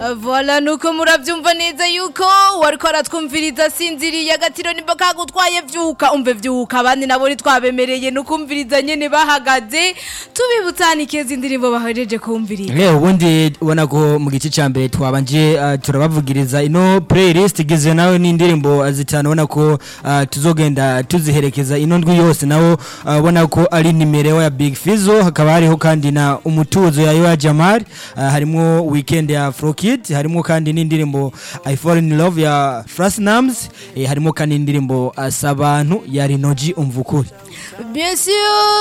Voila nuko muravyumva neza yuko wariko aratwumviriza sinziriye agatiro nimba kagutwaye vyuka umve vyuka abandi nabo ntitwabemereye nukumviriza nyene bahagaze tubibutsana ikeza indirimbo bahejeje kumviriza Leo ubundi ubona ko mu gice ca mbere twabanje uh, turabavugiriza ino playlist igizwe nawe n'indirimbo zitanu ubona ko uh, tuzogenda tuziherekeza ino ndwi yose nawo uh, ubona ko ari nimero ya Big Fizzo hakaba hariho kandi na umutuzo ya Yoya Jamal uh, harimo weekend ya Afro Kid harimo kandi n'indirimbo I Fall in Love ya Frasnams eh, harimo kandi n'indirimbo Asabantu ya Rinoji Umvukuri bien sûr